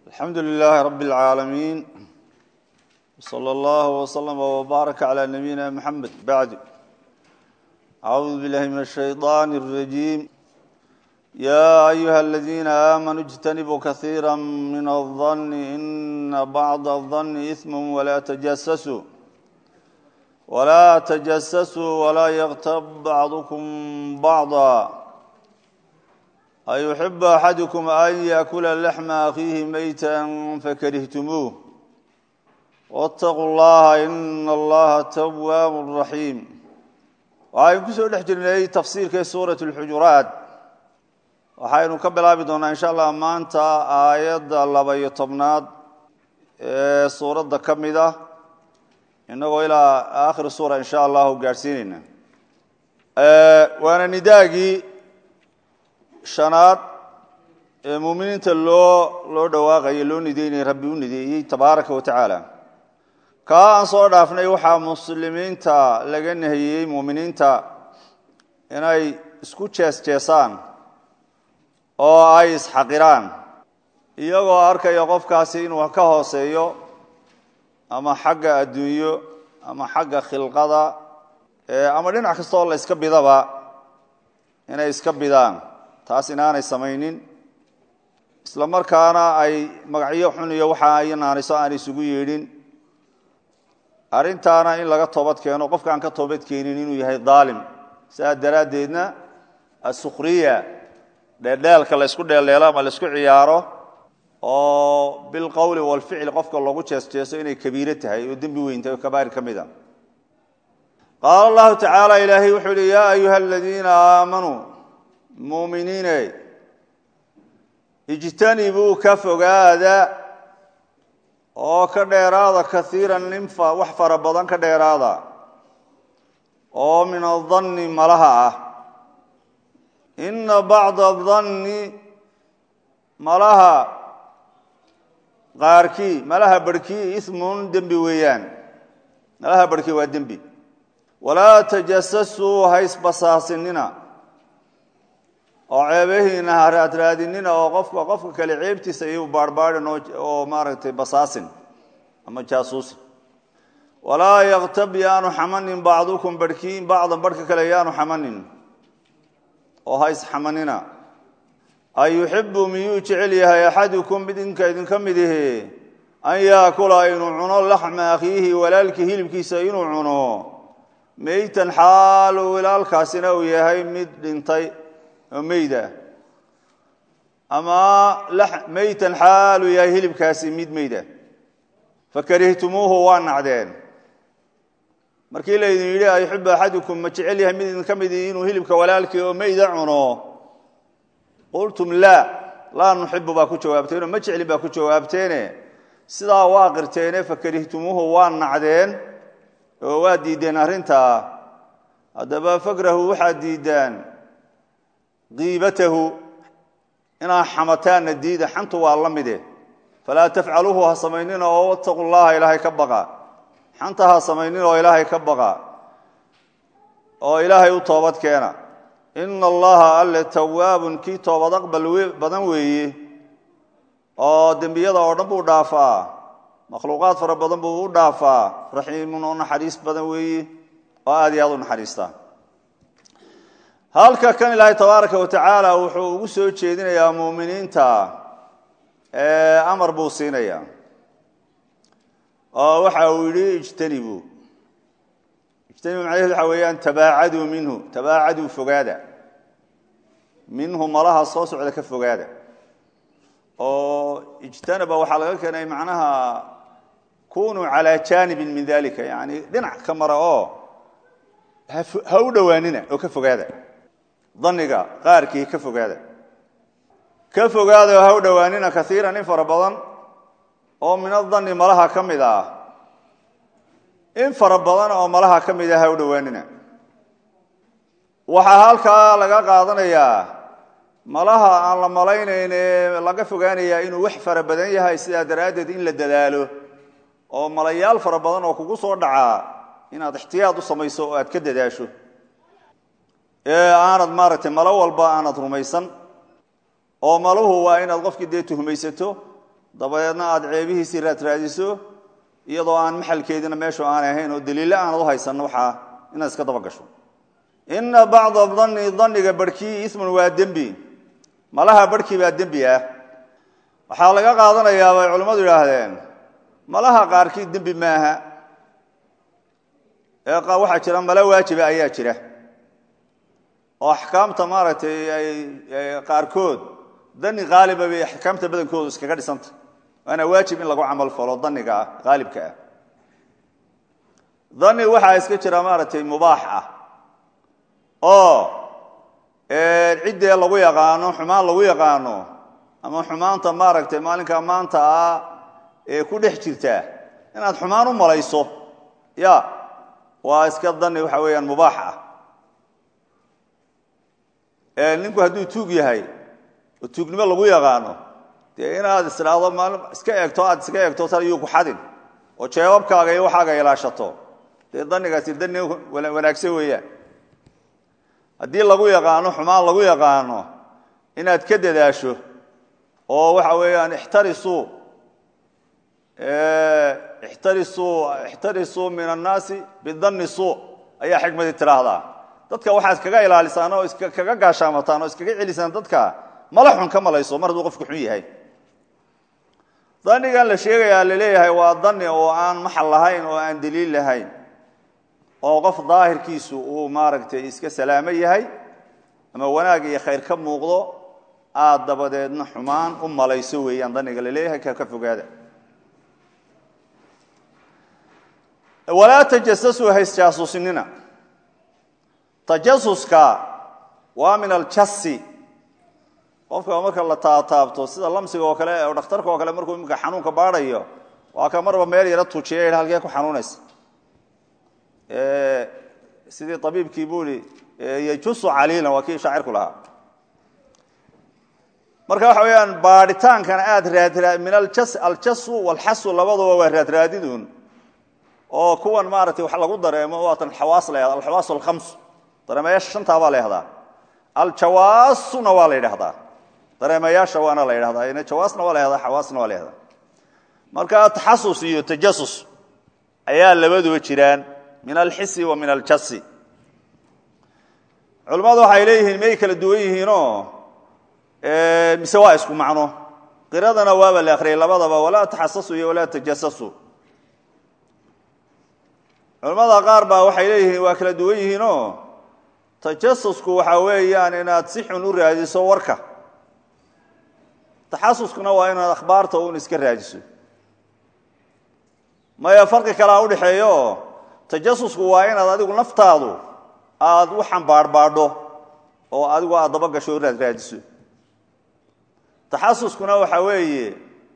alxamdu lilaahi rabi اlcaalamiin wslى اllah wslama wbaaraka calى nabiyina mxamed bacd acuudu billahi min الshayطan الrajiim ya ayuha aladiina aamanuu اjtanibuu kahiira min الظani ina bacd الظani ism wla tajasasuu wlaa tajasasuu walaa yktab bacdukum bacضa ayuxibu axadukum an yaakula laxma akhiihi meyta fakarihtumuuh wاtaquu llaha ina allaha tawaabu raxiim waxaynu kusoo dhex jirnay tafsiirkii suurat اlxujuraat waxaynu ka bilaabi doonaa insha allah maanta aayadda laba-iyo tobnaad ee suuradda ka mid ah inagoo ilaa aakhir suura insha allahu gaadhsiinayna waana nidaagii shanaad ee muuminiinta loo loo dhawaaqayay loo nideynayay rabbi u nideeyey tabaaraka wa tacaala kaa aan soo dhaafnay waxaa muslimiinta laga nahiyey muuminiinta inay isku jees jeesaan oo ay isxaqiraan iyagoo arkaya qofkaasi inuu ka hooseeyo ama xagga adduunyo ama xagga khilqada ama dhinac kasta oo la iska bidaba inay iska bidaan taas inaanay samaynin isla markaana ay magacyo xun iyo waxa ay naaniso aan isugu yeedhin arrintaana in laga toobad keeno qofka aan ka toobad keenin inuu yahay daalim sidaa daraaddeedna assukhriya dheeldheelka la ysku dheeldheelo ama la isku ciyaaro oo bilqowli walficli qofka loogu jeesjeeso inay kabiiro tahay oo dembi weyn tahay oo kabaa'ir ka mid a qaala allahu tacaala ilaahay wuxuu yihi yaa ayuha aladiina aamanuu muuminiine ijtanibuu ka fogaada oo ka dheeraada kaiiran nin wax fara badan ka dheeraada oo min adanni malaha ah ina bacda adanni malaha qaarkii malaha barhkii ismun dembi weeyaan malaha barhkii waa dembi walaa tajasasuu haysbasaasinina oo ceebahiina ha raadraadinina oo qofka qofka kale ceebtiisa iyu baarhbaadhin oo maaragtay basaasin ama jaasuusin walaa yaktab yaanu xamanin bacdukum barhkiin bacdan barhka kale yaanu xamanin oo ha isxamanina an yuxibu miyuu jecel yahay axadukum mid idinka idinka mid ihi an yaakula inuu cuno laxma akhiihi walaalkii hilibkiisa inuu cuno meytan xaalu walaalkaasina uu yahay mid dhintay oo meyda ama meytan xaaluu yahay hilibkaasi mid meyda fakarihtumuuhu waa nacdeen markii laydin yidhi ayuxibu axadukum ma jecel yahay mid idinka mid ihi inuu hilibka walaalkii oo meyda cuno qultum laa laa nuxibu baa ku jawaabteenoo ma jeclin baa ku jawaabteene sidaa waa qirteene fakarihtumuuhu waa nacdeen oo waa diideen arrintaa haddaba fakrahu waxaad diidaan qiibatahu inaad xamataanna diida xantu waa la mide falaa tafcaluuhu ha samaynina oo wataqu llaha ilaahay ka baqa xanta ha samaynin oo ilaahay ka baqa oo ilaahay u toobad keena ina allaha alle tawaabun kii toobad aqbal badan weeye oo dembiyada oo dhan buu dhaafaa makhluuqaad fara badan buu u dhaafaa raxiimun oo naxariis badan weeye oo aad iyo aad u naxariista halka kan ilaahay tabaaraka wa tacaala wuxuu ugu soo jeedinayaa muuminiinta amar buu siinayaa oo waxa uu yidhi ijtanibuu ijtanibu macnaheed waxa weeyaan tabaacaduu minhu tabaacaduu fogaada minhu malaha soo socda ka fogaada oo ijtanaba waxaa laga keenay macnaha kunuu calaa jaanibin min dalika yani dhinac ka mara oo ha u dhowaanina oo ka fogaada daniga qaarkii ka fogaada ka fogaada oo ha u dhowaanina kaiiran in fara badan oo min adanni malaha ka mid ah in fara badan oo malaha ka mid ah ha u dhowaanina waxaa halkaa laga qaadanayaa malaha aan la malaynayn ee laga fogaanayaa inuu wax fara badan yahay sidaa daraaddeed in la dadaalo oo malayaal fara badan oo kugu soo dhacaa inaad ixtiyaad u samayso oo aad ka dadaasho ee aanad maaragtay malo walba aanad rumaysan oo maluhu waa inaad qofkii dee tuhmaysato dabadeedna aada ceebihiisii raadraadiso iyadoo aan maxalkeediina meeshu aanay ahayn oo daliille aanad u haysan waxaa inaad iska daba gasho ina bacda danni danniga barhkii ismun waa dembi malaha barhkii baa dembi ah waxaa laga qaadanayaa bay culimmadu yidhaahdeen malaha qaarkii dembi maaha ee waxaa jira mala waajiba ayaa jira oo axkaamta maaragtay ay qaarkood dani qaaliba bay axkaamta badankoodu iskaga dhisanta waana waajib in lagu camal falo daniga ah qaalibka ah dani waxaa iska jira maaragtay mubaax ah oo ciddee lagu yaqaano xumaan lagu yaqaano ama xumaanta maaragtay maalinkaa maanta ah ee ku dhex jirta inaad xumaan u malayso ya waa iska dani waxa weeyaan mubaax ah ninku hadduu tuug yahay oo tuugnimo lagu yaqaano dee inaad isdhaahdo maali iska eegto aad iska eegto tan iyuu ku xadin oo jeebabkaaga iyo waxaaga ilaashato dee danigaasi dani wanaagsan weeyaan haddii lagu yaqaano xumaan lagu yaqaano inaad ka dadaasho oo waxa weeyaan ixtarisuu ixtarisuu ixtarisuu min annaasi bidanni suu ayaa xikmadii tidhaahdaa dadka waxaad kaga ilaalisaan oo kaga gaashaamataan oo iskaga celisaan dadka mala xun ka malayso mar hadduu qofku xun yahay danigan la sheegayaa laleeyahay waa dani oo aan maxal lahayn oo aan daliil lahayn oo qof daahirkiisu uu maaragtay iska salaamo yahay ama wanaag iyo khayr ka muuqdo aad dabadeedna xumaan u malayso weeyaan daniga laleeyahay ka ka fogaada walaa tajasasuu haysjaasuusinina tajasuska waa min aljasi qofka marka la taataabto sida lamsiga oo kale oo dhakhtarka oo kale markuu imika xanuunka baadhayo waa ka marba meel yaro tujiya halkee ku xanuunaysa sidii abiibkii buu i yajusu caliilan waa kii shaacirku lahaa marka waxa weyaan baadhitaankana aad raadraa min aljasu walxasu labaduba waa raadraadidun oo kuwan maaratay wax lagu dareemo waatan xawaas la yhahda alxawaas alkhams dareemayaasha shantaa baa la yhahdaa aljawaasuna waa la yidhahdaa dareemayaasha waana la yidhahdaa jawaasna waa la yhahdaa xawaasna waa la yhahdaa marka taxasus iyo tajasus ayaa labaduba jiraan min alxisi wa min aljasi culimmadu waxay leeyihiin may kala duwan yihiinoo mise waa isku macno qiradana waaba la akhriyay labadaba walaa taxasasu iyo walaa tajasasu culimmada qaar baa waxay leeyihiin waa kala duwan yihiinoo tajasusku waxa weeyaan inaad si xun u raadiso warka taxasuskuna waa inaad akhbaarta un iska raadiso maya farqi kalea udhexeeyo tajasusku waa inaad adigu naftaadu aad u xambaarhbaadho oo adigu aad daba gasho o raad raadiso taxasuskuna waxa weeye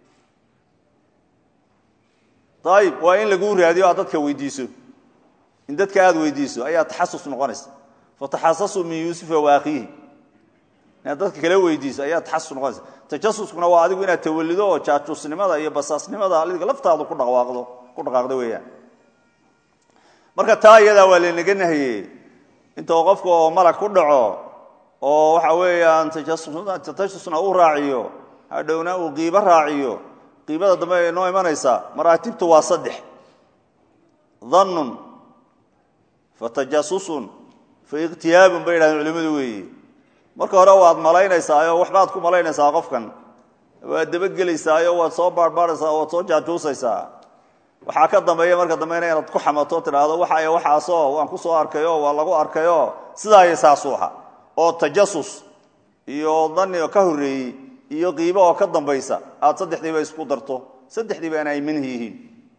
ayib waa in laguu raadiyo aad dadka weydiiso in dadka aad weydiiso ayaa taxasus noqonaysa fataxasasuu min yuusufa waakiihi inaad dadka kala weydiiso ayaa taxasus noqonaysa tajasuskuna waa adigu inaad tawalido oo jaajuusnimada iyo basaasnimada adiga laftaadu ku dhaqaaqdo ku dhaqaaqdo weeyaan marka taa iyadaa waa laynaga nahiyey intoo qofka oo malag ku dhaco oo waxa weeyaan tajasusna uu raaciyo hadhowna uu qiibo raaciyo qiibada dambe ay noo imanaysaa maraatibtu waa saddex dannun fatajasusun faikhtiyaabun bay yidhahdeen culimmadu weeye marka hore waad malaynaysaayo waxbaad ku malaynaysaa qofkan waad dabagelaysaayoo waad soo baarbaaraysaa waad soo jaajuusaysaa waxaa ka dambeeya marka dambeyna inaad ku xamato tidhaahdo waxay waxaasoo waan ku soo arkayo waa lagu arkayo sidaay saasuu aha oo tajasus iyo dani oo ka horreeyey iyo qiibo oo ka dambaysa aad saddexdiiba isku darto saddexdiiba inay minhi yihiin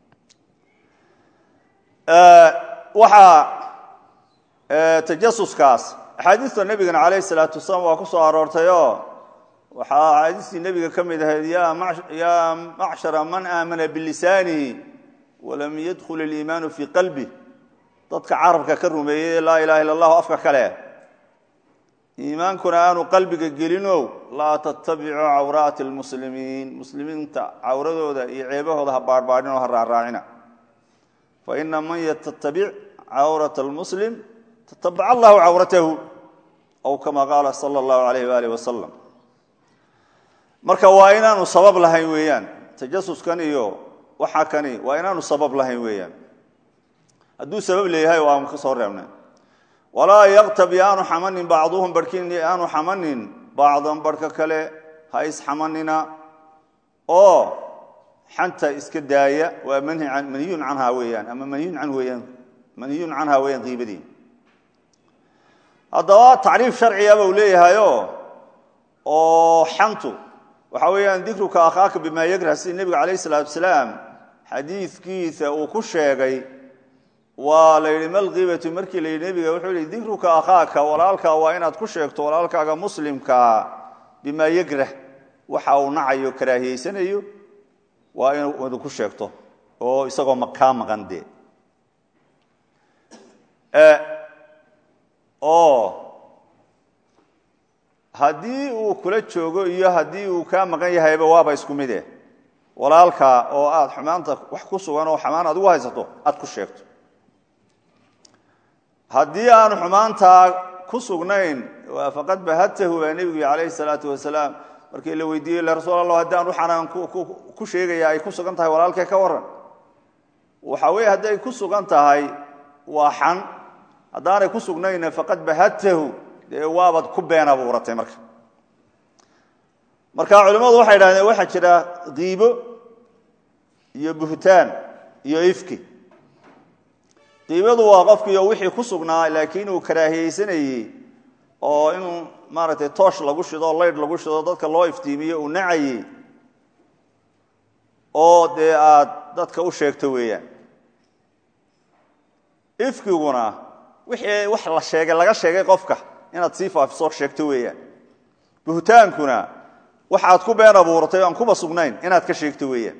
waxaa tajasuskaas axaadiista nebigana calayhi salaatu wasalaam waa ku soo aroortayoo waxaa axaadiistii nebiga ka mid ahayd yaa macshara man aamana bilisaanihi walam yadkhul iliimaanu fii qalbi dadka carabka ka rumeeyey laa ilaha illa allahu afka kale iimaankuna aanu qalbiga gelinow laa tattabicu cawraati lmuslimiin muslimiinta cawradooda iyo ceebahooda ha baarhbaadhin oo ha raaraacina faina man yatattabic cawrata almuslim tatabac allahu cawratahu aw kama qaala sala allahu alayh waalih wasalam marka waa inaanu sabab lahayn weeyaan tajasuskan iyo waxa kani waa inaanu sabab lahayn weeyaan hadduu sabab leeyahay waanu ka soo reebnay walaa yaktab yaanu xamanin bacduhum barhkin yaanu xamanin bacdan barhka kale ha isxamanina oo xanta iska daaya waa manhiyun canhaa weeyaan ama manhiyun can weeyaan manhiyun canhaa weeyaan qiibadii haddaba tacriif sharciga buu leeyahayo oo xantu waxa weeyaan dikruka akhaaka bimaa yakrah sida nebiga calayh isalaatu wasalaam xadiidkiisa uu ku sheegay waa la yidhi malkiibatu markii la yidhi nebiga wuxuu yihi dikruka akhaaka walaalkaa waa inaad ku sheegto walaalkaaga muslimkaa bimaa yakrah waxa uu nacayo karaahiyeysanayo waa inuu ku sheegto oo isagoo kaa maqan dee oo haddii uu kula joogo iyo haddii uu kaa maqan yahayba waaba isku mide walaalkaa oo aad xumaanta wax ku sugan oo xumaan aad ugu haysato aad ku sheegto haddii aanu xumaantaa ku sugnayn faqad bahadtahu baa nebigu calayhi salaatu wasalaam markii la weydiiyey le rasuul allah haddii aan waxaanaan ku sheegaya ay ku sugan tahay walaalkee ka waran waxa weeye hadday ku sugan tahay waa xan haddaanay ku sugnayna faqad bahadtahu dee waabaad ku been abuuratay marka marka culimmadu waxay idhahdeen waxaa jira kiibo iyo buhtaan iyo ifki qiibadu waa qofkiio wixii ku sugnaa laakiin uu karaahiyeysanayey oo inuu maaragtay toosh lagu shido laydh lagu shido dadka loo iftiimiyo uu nacayey oo dee aad dadka u sheegto weeyaan ifkiguna wixii wax la sheegay laga sheegay qofka inaad sii faafiso sheegto weeyaan buhtaankuna waxaad ku been abuuratay o aan kuba sugnayn inaad ka sheegto weeyaan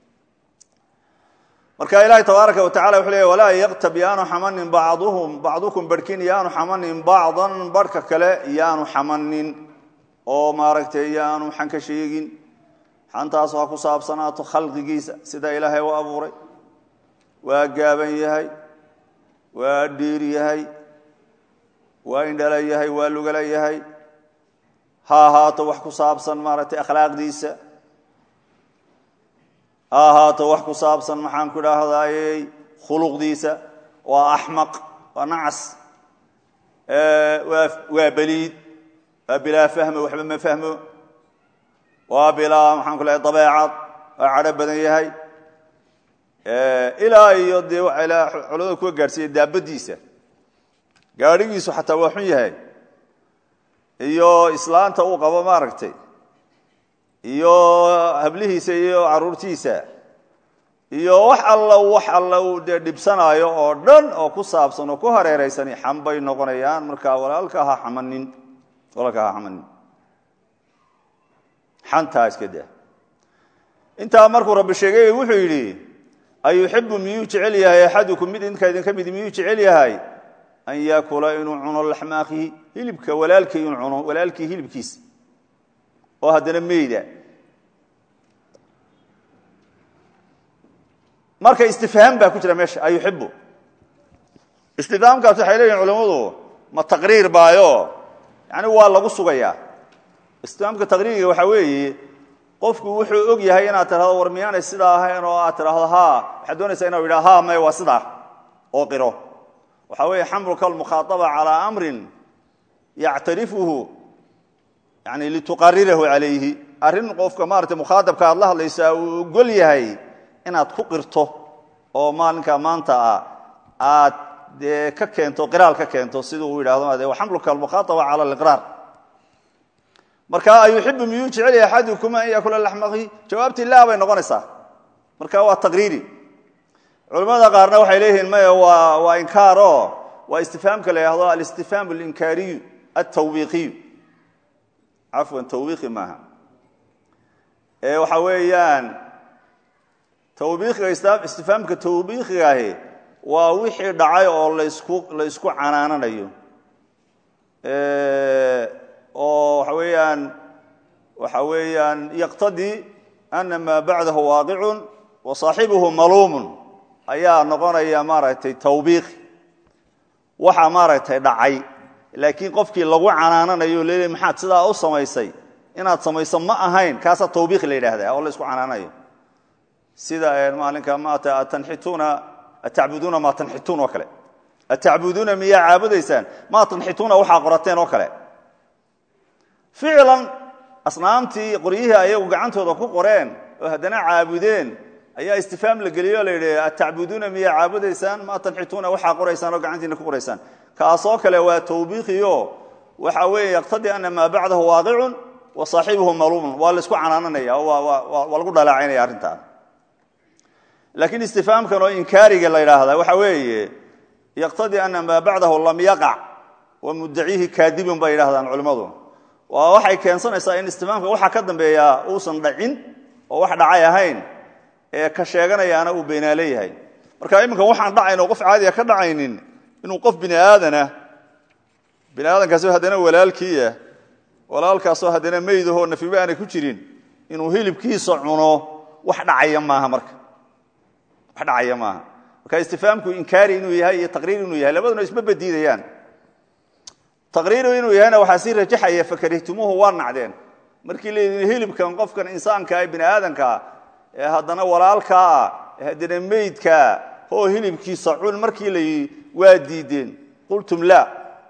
marka ilaahi tabaaraka wa tacala wuxuu leey walaa yaktab yaanu xamanin bacduhum bacdukum barhkin yaanu xamanin bacdan barhka kale yaanu xamanin oo maaragtay yaanu xan ka sheegin xantaas ha ku saabsanaato khalqigiisa sida ilaahay u abuuray waa gaaban yahay waa dhiir yahay waa indhala yahay waa lugala yahay ha ahaato wax ku saabsan maaragtay akhlaaqdiisa ha ahaato wax ku saabsan maxaan ku idhaahdayey khuluqdiisa waa axmaq waa nacas waa beliid waa bilaa fahmo waxba ma fahmo waa bilaa maxaan ku lehay dabeecad waa cadho badan yahay ilaa iyo dee culamada kuwa gaadhsiiya daabadiisa gaadhigiisu xataa waa xun yahay iyo islaanta uu qabo maaragtay iyo hablihiisa iyo caruurtiisa iyo wax alla wax alla uu dee dhibsanaayo oo dhan oo ku saabsan oo ku hareeraysan xam bay noqonayaan markaa walaalka ha xamanin walaalka ha xamanin xantaa iska daa intaa markuu rabbi sheegay wuxuu yidhi ayuxibu miyuu jecel yahay axadukum mid idinka idinka mid miyuu jecel yahay an yaakula inuu cuno laxma akhihi hilibka walaalkii inuu cuno walaalkii hilibkiisa oo haddana meyda marka istifhaam baa ku jira meesha ayuxibu istifhaamkaas waxay leeyihin culimmadu ma taqriir baayo yani waa lagu sugayaa istifhaamka taqriiriga waxaa weeye qofku wuxuu og yahay inaad tirahdo war miyaanay sidaa ahayn oo aad tidhahdo ha waxaad doonaysaa inu yidha ha may waa sidaa oo qiro waxaa weeye xamluka almukhaaaba calaa amrin yactarifuhu yani lituqarirahu calayhi arrin qofka maarata mukhaadabka aad la hadlaysaa uu ogol yahay inaad ku qirto oo maalinka maanta ah aad dee ka keento qiraal ka keento sida uu yidhahdo de xamluka almukhaaaba cala aliqraar marka ayuxibu miyuu jecel yahay axadukum an yakula laxmaqi jawaabtii laa bay noqonaysaa marka waa taqriiri culimmada qaarna waxay leeyihiin maya waa waa inkaaro waa istifhaamka la yidhahdo alistifhaam alinkaariyu altawbiiqiyu cafwan tawbiiqi maaha ee waxa weeyaan tawbiiqiga istifhaamka tawbiiqigaahi waa wixii dhacay oo lasku la ysku canaananayo oo waxa weeyaan waxa weeyaan yaqtadii ana maa bacdahu waaqicun wa saaxibuhu maluumun ayaa noqonaya maaragtay tawbiiqi waxa maaragtay dhacay laakiin qofkii lagu canaananayo leeyahy maxaad sidaa u samaysay inaad samayso ma ahayn kaasaa tawbiiq la yidhaahdaa oo la isku canaanayo sida maalinka ma tanxituuna atacbuduuna maa tanxituun oo kale atacbuduuna miyaa caabudaysaan maa tanxituuna waxaa qorateen oo kale ficlan asnaamtii qoryihii ayagu gacantooda ku qoreen oo haddana caabudeen ayaa istifaam la geliyey o la yidhi atacbuduuna miyaa caabudaysaan maa tanxituuna waxaa qoraysaan oo gacantiina ku qoraysaan kaasoo kale waa tawbiiqiyo waxa weeye yaqtadii ana maa bacdahu waaqicun wa saaxibuhu maluumun waa laisku canaananaya waa lagu dhaleecaynaya arrintaan laakiin istifaamkan oo inkaariga la yidhaahda waxa weeye yaqtadii ana maa bacdahu lam yaqac wa muddaciihi kaadibun bay yidhahdaan culimmadu waa waxay keensanaysaa in istifaamka waxa ka dambeeyaa uusan dhacin oo wax dhacay ahayn ee ka sheeganayaana uu beenaale yahay marka iminka waxaan dhacayn oo qof caadiya ka dhacaynin inuu qof bini aadanah bini aadankaasoo haddana walaalkiiah walaalkaasoo haddana meydahoo nafiba aanay ku jirin inuu hilibkiisa cuno wax dhacaya maaha marka wax dhacaya maaha marka istifaamku inkaari inuu yahay iyo taqriir inuu yahay labaduna isma badiidayaan taqriiru inuu yahayna waxaa sii rajaxaya fakarihtumuuhu waa nacdeen markii laydin hilibkan qofkan insaanka ee bini aadankaa ee haddana walaalkaa ee haddana meydkaa oo hilibkiisa cun markii la waa diideen qultum la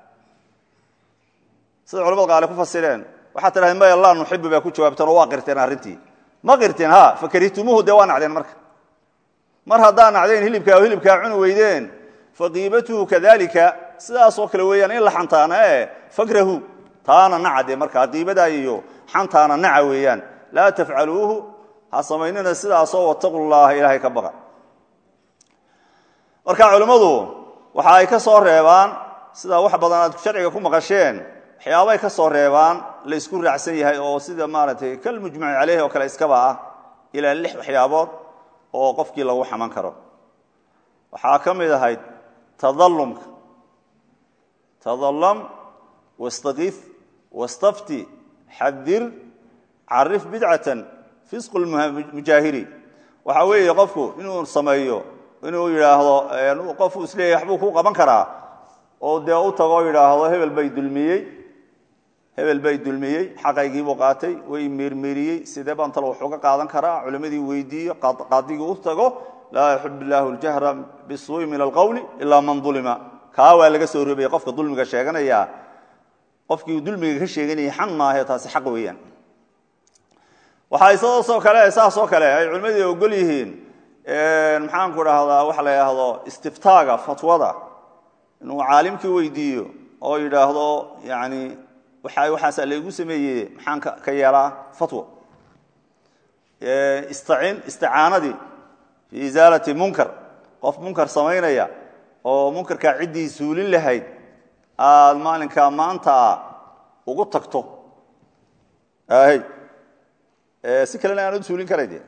sida culamada qaale ku fasireen waxaad tidhahdeen maya laa nuxibu baa ku jawaabteen oo waa qirteen arrintii ma qirteen ha fakarihtumuuhu dee waa nacdeen marka mar haddaa nacdeen hilibkaa oo hilibkaa cuni weydeen faqiibatuhu kadalika sidaasoo kale weeyaan in la xantaana e fakrahu taana naca dee markaa qiibadaa iyo xantaana naca weeyaan laa tafcaluuhu ha samaynina sidaasoo wataqu llaha ilaahay ka baqa marka culimmadu waxa ay ka soo reebaan sida wax badan aad sharciga ku maqasheen waxyaabay ka soo reebaan la isku raacsan yahay oo sida maaragtay kalmujmaci caleyhi oo kale iskaba ah ilaa lix waxyaabood oo qofkii lagu xaman karo waxaa ka mid ahayd tadalumka tadalam wastakiif wastafti xadir carif bidcatan fisqu mujaahiri waxa weeye qofku inuu sameeyo inuu yidhaahdo qofuu isleeyahy waxbuu ku qaban karaa oo dee u tago yidhaahdo hebel bay dulmiyey hebel bay dulmiyey xaqaygiibuu qaatay way meermeeriyey sidee baan talo wax uga qaadan karaa culimmadii weydiiyo qaadigii u tago laa yaxib illaahu ljahra bisuui min alqowli ilaa man ulima kaa waa laga soo roobaya qofka dulmiga sheeganaya qofkii dulmiga ka sheeganayay xan maahe taasi xaq weeyaan waxaa isaasoo kale saasoo kale ay culimmadii ogol yihiin maxaanku dhahdaa waxa la yidhaahdo istiftaaga fatwada inuu caalimkii weydiiyo oo yidhaahdo yani waa waxaasaa laygu sameeye maxaan ka yeelaa fatwo istacin isticaanadii fii isaalati munkar qof munkar samaynaya oo munkarkaa ciddii suulin lahayd aad maalinkaa maanta ugu tagto hy si kalena aan u suulin karay de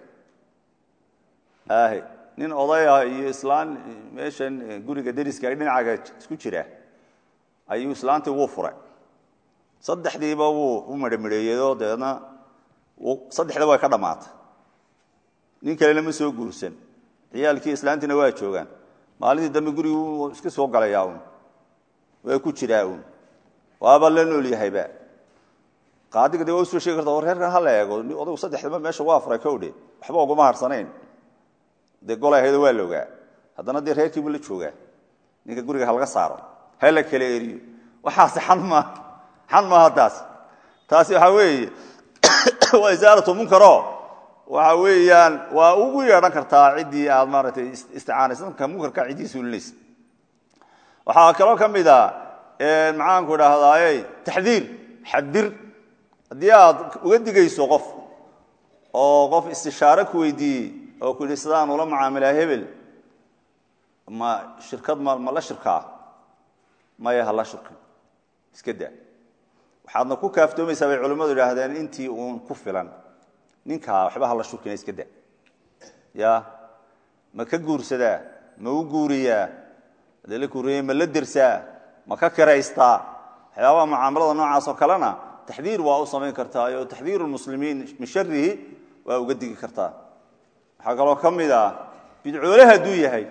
hy nin odaya iyo islaan meeshan guriga deriska dhinacaga isku jira ayuu islaantii wuu furay saddexdiiba wuu u midhamidheeyeyoo dabeedna saddexda way ka dhammaatay nin kalena ma soo guursan ciyaalkii islaantiina waa joogaan maalintii dambe guriguu iska soo galayaa un waa ku jiraa un waaba la nool yahayba qaadiga de waa usoo sheegi karta war reerkan hala eego odagu saddexdaba meesha waa furay kowdhe waxba uguma harsanayn dee golay ahaydo waa la ogaa haddana dee reerkiibu la joogaa ninka guriga halaga saaro ha la kala eriyo waxaase xan maaha xan maaha taas taasi waxaa weeye waa isaalatu munkaro waxa weeyaan waa ugu yeedhan kartaa ciddii aad maaragtay isticaanaysa marka munkarka ciddii suulinaysa waxaa kaloo ka mid a maxaanku idhaahdaaye taxdiir xadir haddii aad uga digayso qof oo qof istishaare ku weydiiyey oo ku yidhi sidaan ula macaamilaa hebel ma shirkad ma ma la shirkaa maya ha la shirkin iska daa waxaadna ku kaaftoomaysaa bay culimmadu idhaahdeen intii uun ku filan ninkaa waxba hala shurkina iska da ya ma ka guursadaa ma u guuriyaa hadee la guuriya ma la dersaa ma ka kiraystaa waxyaabaha mucaamalada noocaasoo kalena taxdiir waa u samayn kartaa oo taxdiiru lmuslimiin min sharihi waa uga digi kartaa waxaa kaloo ka mid ah bidcoole hadduu yahay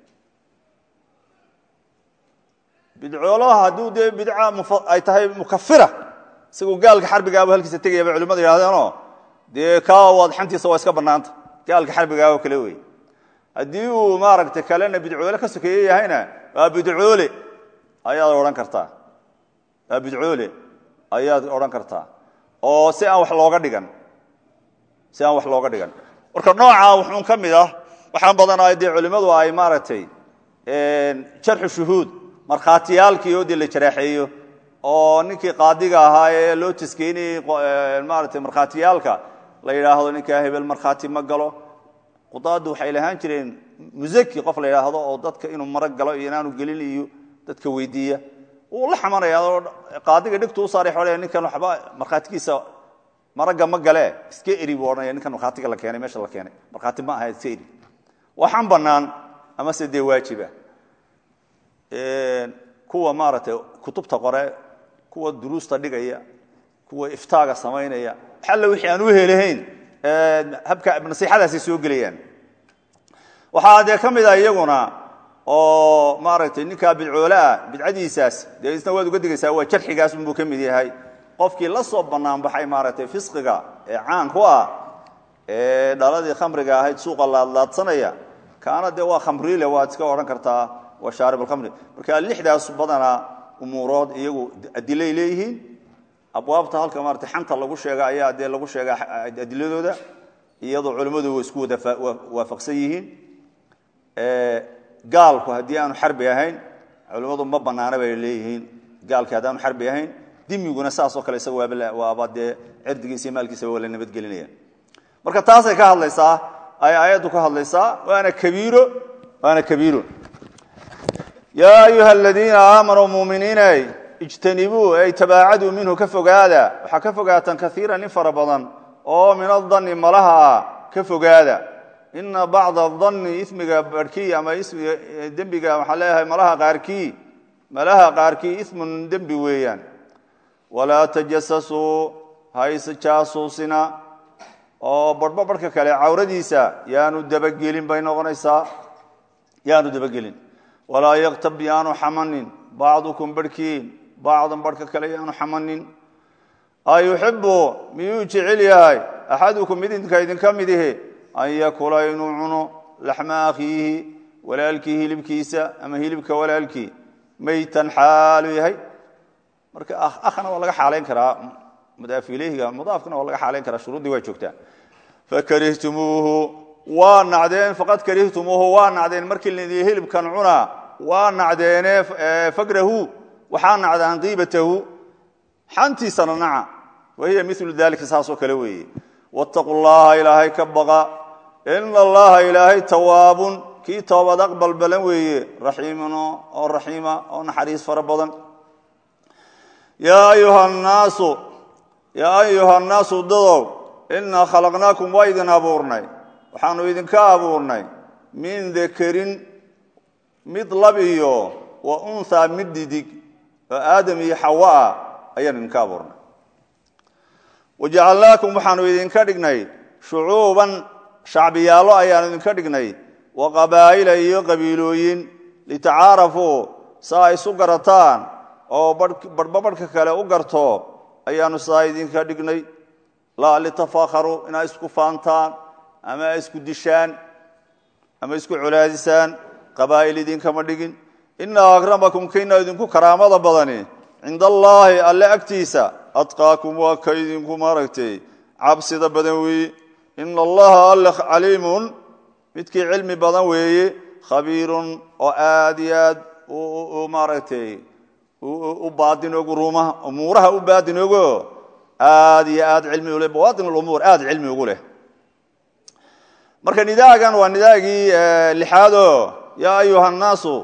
bidcoolaha hadduu dee bidca ay tahay mukafira isagoo gaalka xarbigaaba halkiisa tegaya bay culimadu yidhahdeenoo dee kaa waad xantiisa waa iska bannaanta gaalka xarbigaa oo kale wey haddii uu maaragtay kalena bidcoole ka sokeeye yahayna waa bidcoole ayaad odhan kartaa waa bidcoole ayaad odhan kartaa oo si aan wax looga dhigan si aan wax looga dhigan marka noocaa wuxuun ka mid ah waxaan badanaa dee culimmadu ay maaragtay jarxu shuhuud markhaatiyaalkii oo dee la jaraaxeeyo oo ninkii qaadiga ahaa ee loo taskeynayey maaragtay markhaatiyaalka la yidhaahdo ninkaa hebel markhaati ma galo qudaaddu waxay lahaan jireen musaki qof la yidhaahdo oo dadka inuu marag galo iyo inaanu gelin iyo dadka weydiiya wuu la xamanaya oo qaadiga dhigtu u saaray xolaya ninkan waxba markhaatigiisa maragga ma gale iska eri buu odhanaya ninkan markhaatiga la keenay meesha la keenay markhaati ma aha iska eri waxaan bannaan amase dee waajiba kuwa maaragtay kutubta qore kuwa duruusta dhigaya kuwa iftaaga samaynaya xalle wixii aan u helahayn habka nasiixadaasay soo gelayaan waxaa dee ka mid a iyaguna oo maaragtay ninkaa bidcoolaah bidcadiisaas dee isna waad uga digaysaa waa jarxigaas unbuu ka mid yahay qofkii la soo bannaan baxay maaragtay fisqiga ee caan ku ah ee dhaladii khamriga ahayd suuqa laadlaadsanaya kaana dee waa khamriile waad iska odhan kartaa waa shaarib alkhamri marka lixdaas badanaa umuurood iyagu adilay leeyihiin abwaabta halka maarata xanta lagu sheega ayaa dee lagu sheegaa adiladooda iyadoo culimmadu isku wada waafaqsan yihiin gaalku haddii aanu xarbi ahayn culimmadu ma banaana bay leeyihiin gaalki haddaanu xarbi ahayn dimiguna saasoo kale isaga waaba dee cirdigiisa iyo maalkiisa waa la nabadgelinaya marka taasay ka hadlaysaa ay aayaddu ka hadlaysaa waana kabiiro waana kabiiro yaa ayuha aladiina aamanuu muminiinay ijtanibuu ay tabaacaduu minhu ka fogaada waxaa ka fogaataan kaiiran in fara badan oo min adanni malaha ah ka fogaada ina bacda adanni ismiga barhkii ama dembiga waxaa leeyahay malaha qaarkii malaha qaarkii ismun dembi weeyaan walaa tajasasuu hayse jaasuusina oo barhba barhka kale cawradiisa yaanu dabagelin bay noqonaysaa yaanu dabagelin walaa yaktab yaanu xamanin bacdukum barhkiin bacdan barhka kale yaanu xamanin ayuxibu miyuu jecel yahay axadukum mid idinka idinka mid ihi an yakula inuu cuno laxma akhiihi walaalkii hilibkiisa ama hilibka walaalkii maytan xaalu yahay marka ahna waa laga xaalayn karaa mudaaf ileyhiga mudaafkana waa laga xaalayn karaa shuruuddii waa joogtaa fakarihtumuuhu waa nacdeen faqad karihtumuuhu waa nacdeen markii laidii hilibkan cunaa waa nacdeene fagrahu waxaa nacdaan qiibatahu xantiisana naca wahiya milu dalika saasoo kale weeye wاtaquu llaha ilaahay ka baqa ina allaha ilaahay tawaabun kii toobad aqbal balan weeye raxiimun oo raxiima oo naxariis fara badan yaa ayuha nnaasu yaa ayuha nnaasu dadow inaa khalaqnaakum waa idin abuurnay waxaanu idinka abuurnay min dakarin mid lab iyo wa unhaa mid didig oo aadam iyo xawa ah ayaan idinka abuurnay wajacalnaakum waxaanu idinka dhignay shucuuban shacbiyaallo ayaanu idinka dhignay wa qabaa'ila iyo qabiilooyin litacaarafuu saa isu garataan oo barhba barhka kale u garto ayaanu saa idinka dhignay laa litafakharuu inaa isku faantaan ama isku dishaan ama isku colaadisaan qabaa'il idinkama dhigin ina akramakum kaina idinku karaamada badani cinda allaahi alle agtiisa adqaakum waa ka idinku maaragtay cabsida badan weeye ina allaha alle caliimun midkii cilmi badan weeye khabiirun oo aad iyo aad maaragtay u baadinogu ruumaha umuuraha u baadinogo aad iyo aad cilmi ule bawaadin lumuur aad cilmi ugu leh marka nidaagan waa nidaagii lixaado yaa ayuha nnaasu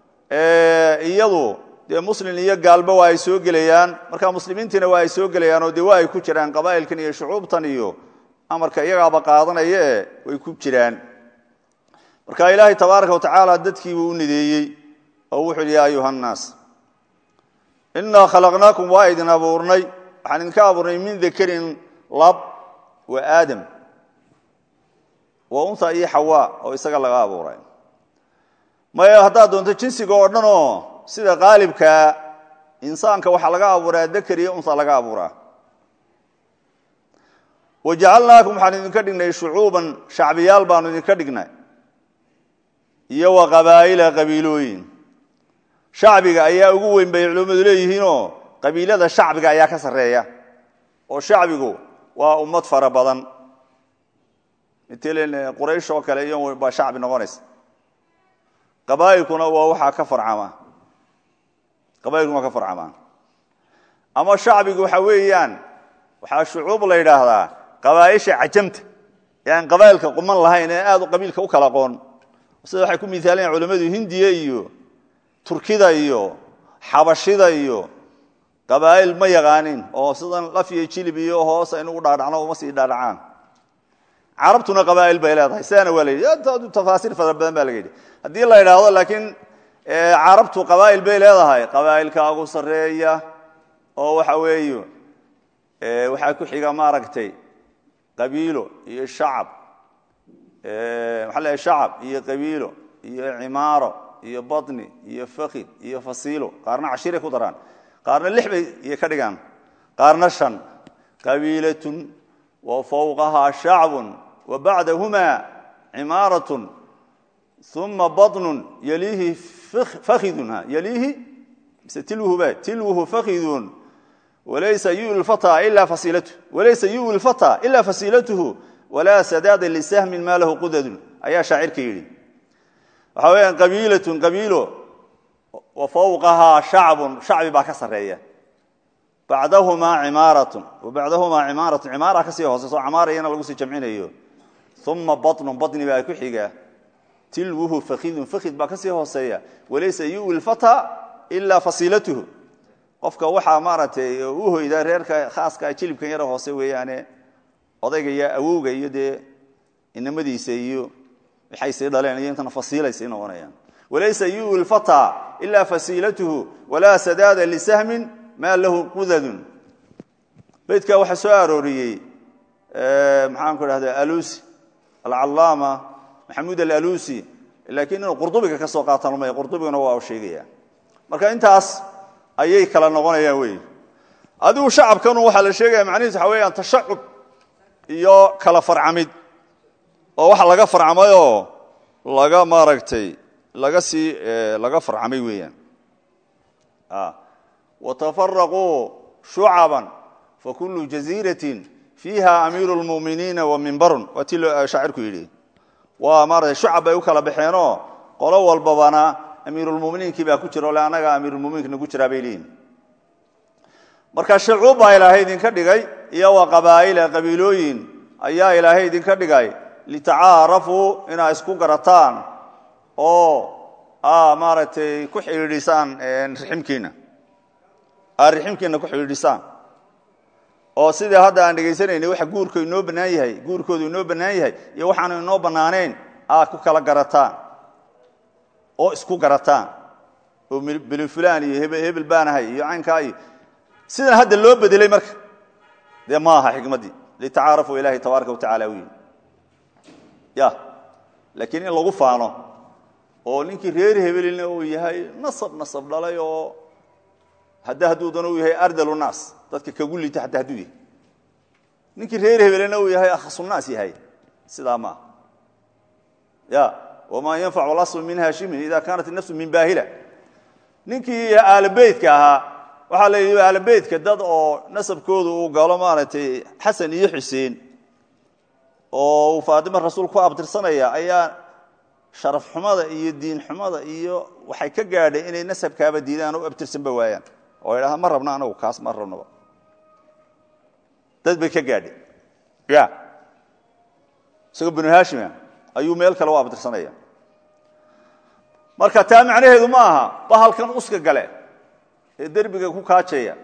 iyadu dee muslin iyo gaalba waa ay soo gelayaan marka muslimiintiina waa ay soo gelayaan oo dee waa ay ku jiraan qabaa'ilkan iyo shucuubtan iyo amarka iyagaaba qaadanaya e way ku jiraan marka ilaahay tabaaraka watacaala dadkiibuu u nideeyey oo wuxuu yidhi ya ayuha nnaas inaa khalaqnaakum waa idin abuurnay waxaan idinka abuurnay min dakarin lab wa aadam wa unha iyo xawa oo isaga laga abuuray maya haddaad doonto jinsiga oo dhan oo sida qaalibkaa insaanka waxaa laga abuuraa dakar iyo unha laga abuuraa wajacalnaakum waxaan idinka dhignay shucuuban shacbiyaal baanu idinka dhignay iyo wa qabaa'ila qabiilooyin shacbiga ayaa ugu weyn bay culimmadu leeyihiinoo qabiilada shacbiga ayaa ka sarreeya oo shacbigu waa ummad fara badan matalan quraysh oo kale iyo baa shacbi noqonaysa qabaa'ilkuna waa waxaa ka farcama qabailkuna waa ka farcamaan ama shacbigu waxa weeyaan waxaa shucuub la yidhaahdaa qabaaisha cajamta ee aan qabailka quman lahayn ee aad qabiilka u kala aqoon sida waxay ku miaalayan culimmadu hindiya iyo turkida iyo xabashida iyo qabaa'il ma yaqaanin oo sidan laf iyo jilib iyo hoos aynu u dhaadhacno uma sii dhaadhacaan carabtuna qabaa'il bay leedahay sidaana waa la yidhi tafaasiir fara badan baa laga yidhi haddii la yidhaahdo laakiin carabtu qabaa'il bay leedahay qabaa'ilka ugu sarreeya oo waxa weeye waxaa ku xiga maaragtay qabiilo iyo shacab maxaa leeyahay shacab iyo qabiilo iyo cimaaro iyo badni iyo fakid iyo fasiilo qaarna cashiray ku daraan qaarna lix bay iyo ka dhigaan qaarna shan qabiilatun wa fawqahaa shacbun wa bacdahumaa cimaaratun uma badnun yaliihi fakidun yaliihi mise tilwuhuba tilwuhu fakidun walaysa yu fata ila fasiilatuh walaysa yu lfata ila fasiilatuhu walaa sadaada lisahmin maa lahu qudadun ayaa shaacirka yidhi waxaa weyaan qabiilatun qabiilo wa fawqahaa shacbun shacbi baa ka sarreeya bacdahumaa cimaaratun bacdahumaa cimaaratun cimaara kasii hooseyso camaarayana lagu sii jamcinayo uma badnun badni baa ku xiga tilwuhu fakidun fakid baa kasii hooseeya walaysa yu lfata ilaa fasiilatuhu qofka waxaa maaragtay u hoyda reerka khaaska jilibkan yara hoose weeyaane odayga iyo awowga iyo dee inamadiisa iyo waxay sii dhaleen iyo intana fasiilay sii noqonayaan walaysa yu lfata ilaa fasiilatuhu walaa sadaada lisahmin maa lahu qudadun beydka waxaa soo arooriyey maxaan ku dhahda alusi alcalaama maxamuud alalusi laakiin inuu qurdubiga ka soo qaatan lumaya qurdubigana waa sheegaya marka intaas ayay kala noqonayaan wey adigu shacabkanu waxaa la sheegaya macnihiis waxa weeyaan tashacub iyo kala farcamid oo waxa laga farcamayoo laga maaragtay laga sii laga farcamay weeyaan watafaraquu shucaban fakulu jaziiratin fiiha amiiru lmuminiina wa mimbarun waa ti shaacirku yidhi waa maarata shucab bay u kala baxeenoo qolo walbabana amiirulmuminiinkii baa ku jira ole annaga amiirulmuminiinka nagu jiraa bay leeyihin marka shacuub baa ilaahay idinka dhigay iyo wa qabaa'ila qabiilooyin ayaa ilaahay idinka dhigay litacaarafuu inaa isku garataan oo maaragtay ku xidhiidhisaan riximkiina aad riximkiina ku xidhiidhisaan oo sidii hadda aan dhegaysanayna waxa guurku inoo bannaan yahay guurkoodu inoo bannaan yahay iyo waxaanu inoo bannaanayn aad ku kala garataan oo isku garataan oo beli fulaan iyo hebel baanahay iyo caynkaa iyo sidan hadda loo bedelay marka dee ma aha xikmaddii litacaarafuu ilahi tabaaraka wa tacala u yidhi ya laakiin in lagu faano oo ninkii reer hebelina uu yahay nasab nasab dhalay oo hadda hadduudana uu yahay ardalu naas dadka kagu liita hataa hadduu yahay ninkii reer hebelina uu yahay akhasunaas yahay sidaa maaha ya wma yanfacu laslu min haashimin ida kaanat inafsu min baahila ninkii aalobeytka ahaa waxaa la yidhi aalobeytka dad oo nasabkoodu uu galo maaragtay xasan iyo xuseen oo uu faatimo rasuul ku abtirsanaya ayaa sharaf xumada iyo diin xumada iyo waxay ka gaadhay inay nasabkaaba diidaan oo abtirsanba waayaan oo idhaha ma rabno anagu kaas ma rabnoba dad bay ka gaadhay ya isagoo binu haashima ayuu meel kale u abtirsanaya marka taa macnaheedu ma aha bahalkan uska gale ee derbiga ku kaajeeya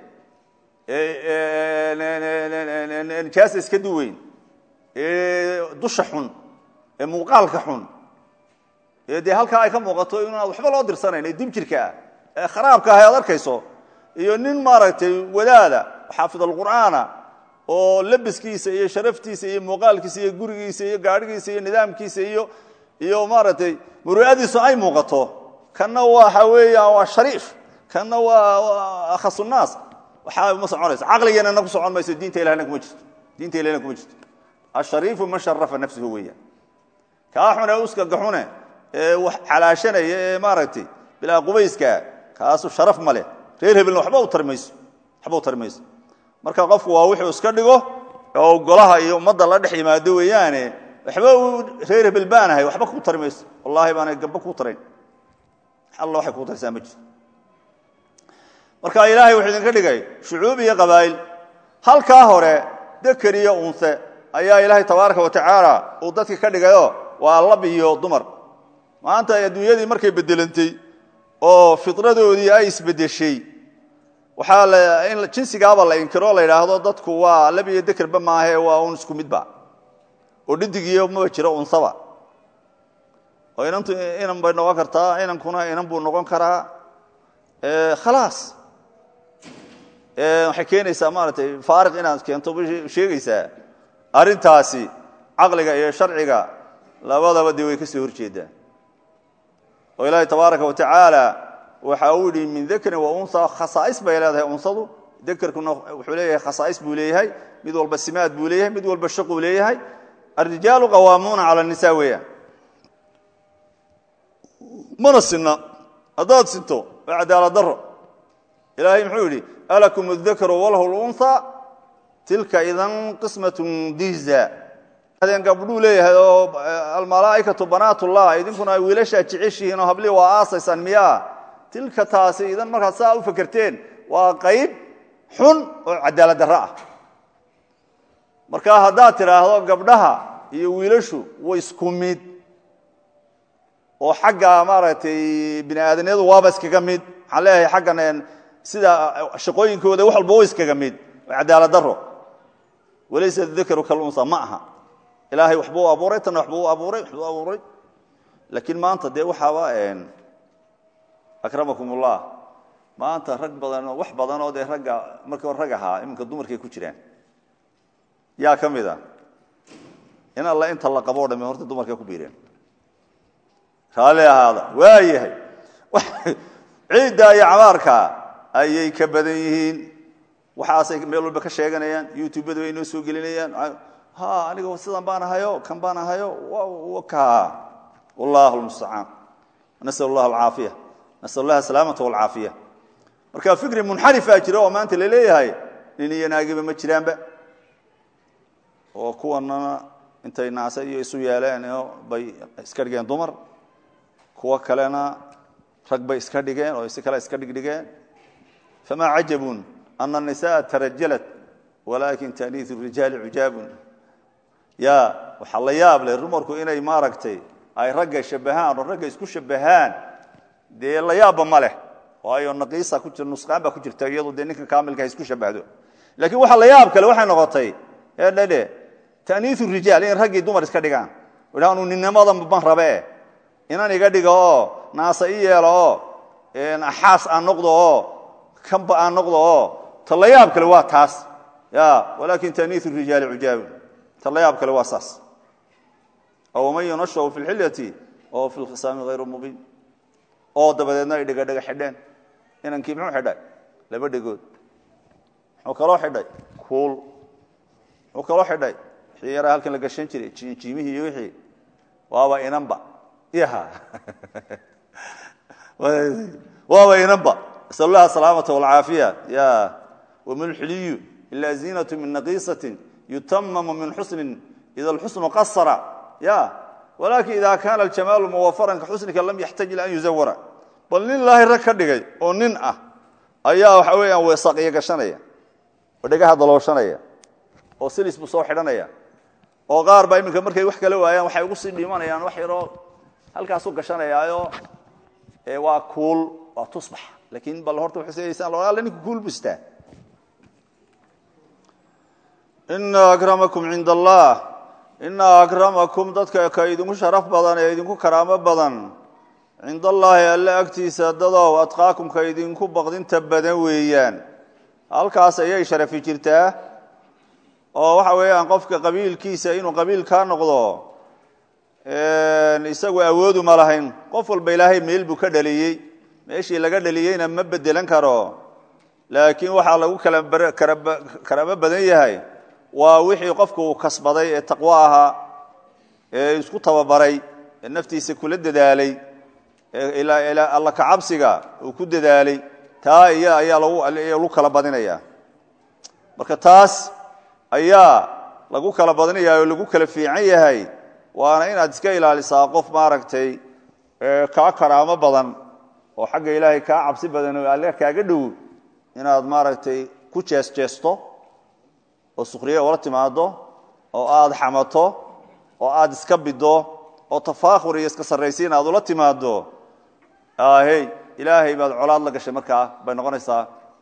ee nijaasa iska duweyn ee dusha xun ee muuqaalka xun ee dee halkaa ay ka muuqato inaad waxba loo dirsanayn ee dibjirka ah ee kharaabka ah e ad arkayso iyo nin maaragtay wadaada xaafid alqur'aana oo labiskiisa iyo sharaftiisa iyo muuqaalkiisa iyo gurigiisa iyo gaadhigiisa iyo nidaamkiisa iyo iyo maaragtay muru'adiisu ay muuqato kanna waxa weeyaan waa shariif kanna waa akhasunaas waxaa ma soconayso caqligeenana ku socon mayso diinta ilahna kuma jirto diinta ilahna kuma jirto ashariifu man sharafa nafsuhu weeyaan kaa xune uskagaxune ee wax calaashanaya ee maaragtay bilaa qubayskaa kaasu sharaf ma leh reer hebelna waba u tarmayso waxba u tari mayso marka qofku waa wuxuu iska dhigo oo golaha iyo ummadda la dhex yimaado weeyaane waxba uu reer hebel baanahay waxba kuu tari mayso wallahi baanay gamba kuu tarayn alla waxay kuu tarsaa ma jirto marka ilaahay wuxuu idinka dhigay shucuub iyo qabaa'il halkaa hore deker iyo unse ayaa ilaahay tabaaraka wa tacaala uu dadka ka dhigayo waa lab iyo dumar maanta adduunyadii markay bedelantay oo fitradoodii ay isbedeshay waxaa in jinsigaaba la inkiro la yidhaahdo dadku waa lab iyo dekerba maahae waa un isku midba oo dhidigiyo maba jiro unsaba oo inantu inan bay noqon kartaa inankuna inan buu noqon karaa khalaas waxay keenaysaa maaratay faariq inaad keento sheegaysaa arrintaasi caqliga iyo sharciga labadaba dee way ka soo horjeedaan oo ilaahay tabaaraka wa tacaala waxa uu yidhi min dakrin wa unha khasaa'is bay leedahay unsadu dekerkuna wuxuu leeyahay khasaa'is buu leeyahay mid walba simaad buu leeyahay mid walba shaquu leeyahay alrijaalu qawaamuuna cala nisa weeyaan mana sinna haddaad sinto waa cadaalad daro ilaahay muxuu yidhi alakum adakaru walahu lunha tilka idan qismatun diza adeen gabdhuu leeyahay oo almalaaikatu banaatullah idinkuna ay wiilashaa jeceshihiin oo hablii waa aasaysaan miyaa tilka taasi idan markaad saa u fakerteen waa qayb xun oo cadaalad darro ah marka haddaad tidhaahdo gabdhaha iyo wiilashu way isku mid oo xagga maaragtay bini aadamyadu waaba iskaga mid waxaan leeyahay xaggan sida shaqooyinkooda wax walba wa iskaga mid waa cadaalad daro walaysa dakaru kalunsa ma aha ilaahay waxbuu abuuray tanna waxbuu abuuray waxbuu abuuray laakiin maanta dee waxaaba akramakum ullah maanta rag badanoo wax badanoo dee ragga markii hore rag ahaa iminka dumarkay ku jiraan yaa ka mid a in alla inta la qaboo dhame horta dumarkay ku biireen raalli ahaada waa yahay ciidda iyo camaarka ayay ka badan yihiin waxaasay meel walba ka sheeganayaan youtubada way inoo soo gelinayaan ha aniga sidan baan ahayo kan baan ahayo ka wallahu lmustacaan nasal allah alcaafiya nasal allah asalaamata walcaafiya marka fikri munxarifaa jira oo maanta laleeyahay nin iyo naagiba ma jiraanba oo kuwanana intay naase iyo isu yeeleen bay iska dhigeen dumar kuwo kalena rag bay iska dhigeen oo si kale iska dhigdhigeen famaa cajabun ana الnisaءa tarajalat walakin taaniiث الrijaali cujaabun ya waxaa la yaab leh dumarku inay maaragtay ay ragga shabahaan oo ragga isku shabahaan dee la yaabba ma leh waayo naqiisa ku jir nusqaan baa ku jirta iyadu dee ninka kaamilka isku shabahdo lakin waxa la yaab kale waxay noqotay edhadhe taaniiث الrijaal in raggii dumar iska dhigaan anu ninnimadan ban rabe inan iga dhiga oo naasa i yeelo oo axaas aan noqdo oo kanba aan noqdo oo talayaab kale waa taas ya walakin taaniiث الrijaali cujaabu talayaab kale waa saas oo man yunashahu fi اlxilyati oo fi lkhisaami hayru mubiin oo dabadeedna ay dhiga dhiga xidheen inankii muxuu xidhay laba dhegood muxuu kaloo xidhay kuul muxuu kaloo xidhay wixii yaraa halkan la gashan jiray jiimihii iyo wixii waaba inanba yaha waaba inanba nasal allah asalaamata walcaafiya ya waman xuliyu ila ziinatu min naqiisatin yutamamu min xusnin ida alxusnu qasara ya walakin ida kaana aljamaalu muwafaran ka xusnika lam yaxtaj ila an yuzawara bal nin ilaahay rag ka dhigay oo nin ah ayaa waxa weeyaan weesaqiyo gashanaya oo dhegaha dalooshanaya oo silis buu soo xidhanaya oo qaar baa iminka markay wax kala waayaan waxay ugu sii dhimanayaan wax yaroo halkaasu gashanayaayo waa kuul waa tusbax lakin bal horta waxay alle ninku kuul bustaa ina akramakum cinda allah ina akramakum dadka ka idinku sharaf badan ee idinku karaamo badan cinda allaahi alle agtiisa dadow adqaakum ka idinku baqdinta badan weeyaan halkaas ayay sharafi jirtaa oo waxa weeyaan qofka qabiilkiisa inuu qabiil kaa noqdo isagu awoodu ma lahayn qof walba ilaahay meel buu ka dhaliyey meeshii laga dhaliyeyna ma bedelan karo laakiin waxaa lagu kala karamo badan yahay waa wixii qofku uu kasbaday ee taqwo ahaa ee isku tababaray ee naftiisa kula dadaalay ee alla kacabsiga uu ku dadaalay taa iya ayaa lagu kala badinaya marka taas ayaa lagu kala badinaya oo lagu kala fiican yahay waana inaad iska ilaalisaa qof maaragtay kaa karaamo badan oo xagga ilaahay kaa cabsi badan oo alle kaaga dhow inaad maaragtay ku jeesjeesto oo sukhriye ula timaado oo aad xamato oo aad iska bido oo tafaakhur iyo iska sarraysiin aad ula timaado hey ilaahay baad colaad la gashay markaa bay noqonaysaa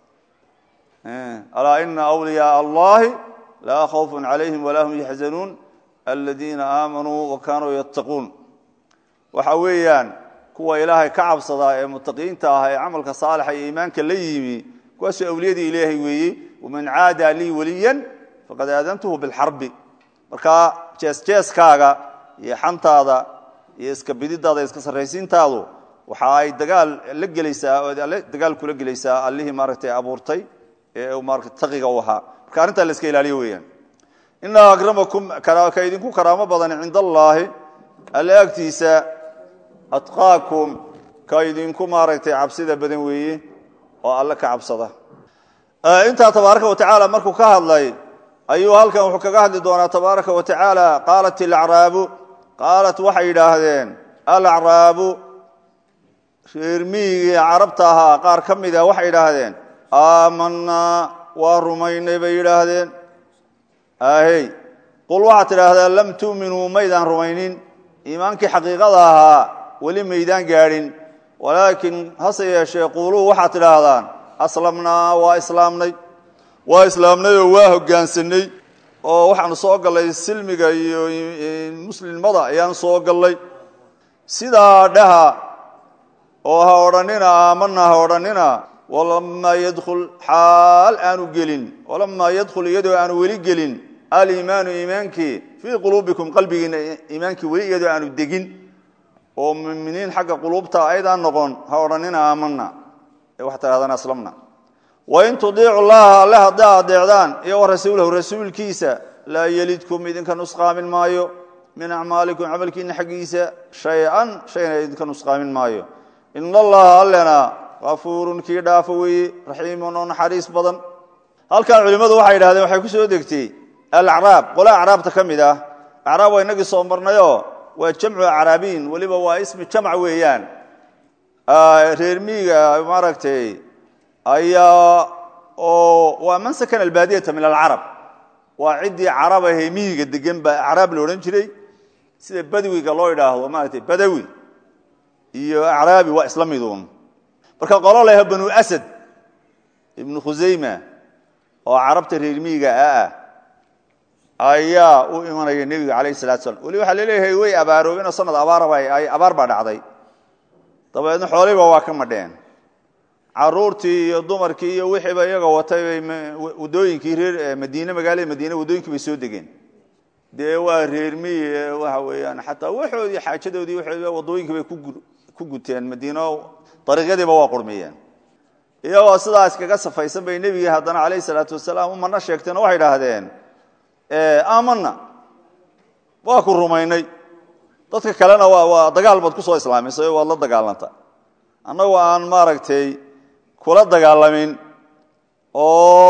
alaa ina wliyaaa allahi laa khawfun calayhim walaa hum yaxzanuun aladiina aamanuu wa kaanuu yattaquun waxa weeyaan kuwa ilaahay ka cabsadaa ee mutaqiinta ah ee camalka saalixa iyo iimaanka la yimi kuwaasoo awliyadii ilaahay weeye waman caada lii waliyan faqad aadantuhu bilxarbi markaa jeesjeeskaaga iyo xantaada iyo iska bididaada iska sarraysiintaadu waxa ay dagaal la gelaysaa oo dagaal kula gelaysaa allihii maaragtay abuurtay ee maarata taqiga u ahaa marka arrintaa la iska ilaaliyo weeyaan ina akramakum ka idinku karaamo badan cinda allaahi alle agtiisa atqaakum ka idinku maaragtay cabsida badan weeye oo alle ka cabsada intaa tabaaraka wa tacaala markuu ka hadlay ayuu halkan wuxuu kaga hadli doonaa tabaaraka wa tacaala qaalat ilacraabu qaalat waxay yidhaahdeen alacraabu reer miyigii carabta ahaa qaar ka mida waxay yidhaahdeen aamanaa waa rumaynay bay yidhaahdeen ahey qul waxaad tidhaahdaa lam tu'minuu maydaan rumaynin iimaankii xaqiiqada ahaa weli maydaan gaadhin walaakin hase yeeshee quuluu waxaad tidhaahdaan aslamnaa waa islaamnay waa islaamnay oo waa hoggaansanay oo waxaanu soo gallay silmiga iyo muslimnimada ayaanu soo gallay sidaa dhaha oo ha odhanina aamana ha odhanina walamaa yadkhul xaal aanu gelin walamaa yadkhul iyadoo aanu weli gelin aliimaanu iimaankii fii quluubikum qalbigiina iimaankii weli iyadoo aanu degin oo muminiin xagga quluubta aydaan noqon ha odhanina aamana ee waxaad tidhahdaan aslamna wain tudiicu llaha alle haddaa adeecdaan iyo wa rasuulahu rasuulkiisa laa yelidkum idinka nusqaamin maayo min acmaalikum camalkiina xaggiisa shay-an shayna idinka nusqaamin maayo ina allaha allena kafuurun kii dhaafo weeye raxiimun oo naxariis badan halkan culimmadu waxay yidhahdeen waxay ku soo degtay alacraab qole acraabta ka mid ah acraab waa inagii soo marnayoo waa jamcu acraabiin weliba waa ismi jamc weeyaan reer miiga maaragtay ayaa oo waa man sakana albaadiyata min alcarab waa ciddii carab ahee miyiga degan baa acraab la odhan jiray sida badwiga loo idhaahdo maaragtay badawi iyo acraabi waa isla miduun marka qolo leha banu asad ibnu khusayma oo carabta reer miyiga ah ayaa u imanaya nebiga calayh salatu slam weli waxaa laleeyahay way abaaroobeen oo sanad abaaraba ay abaar baa dhacday dabeedna xoolihiiba waa ka madheen caruurtii iyo dumarkii iyo wixiiba iyaga watay bay wadooyinkii reer madiine magaalada madiine wadooyinkii bay soo degeen dee waa reer miyi waxa weeyaan xataa waxoodii xaajadoodii waxoodiiba wadooyinkii bay ku guteen madiino dariiqyadiiba waa qurmiyeen iyagoo sidaas kaga safaysan bay nebigii haddana calayh salaatu wasalaam u mana sheegteen oo waxay idhaahdeen aamana waa ku rumaynay dadka kalena waa waa dagaal baad ku soo islaamisay waad la dagaalanta annagoo aan maaragtay kula dagaalamin oo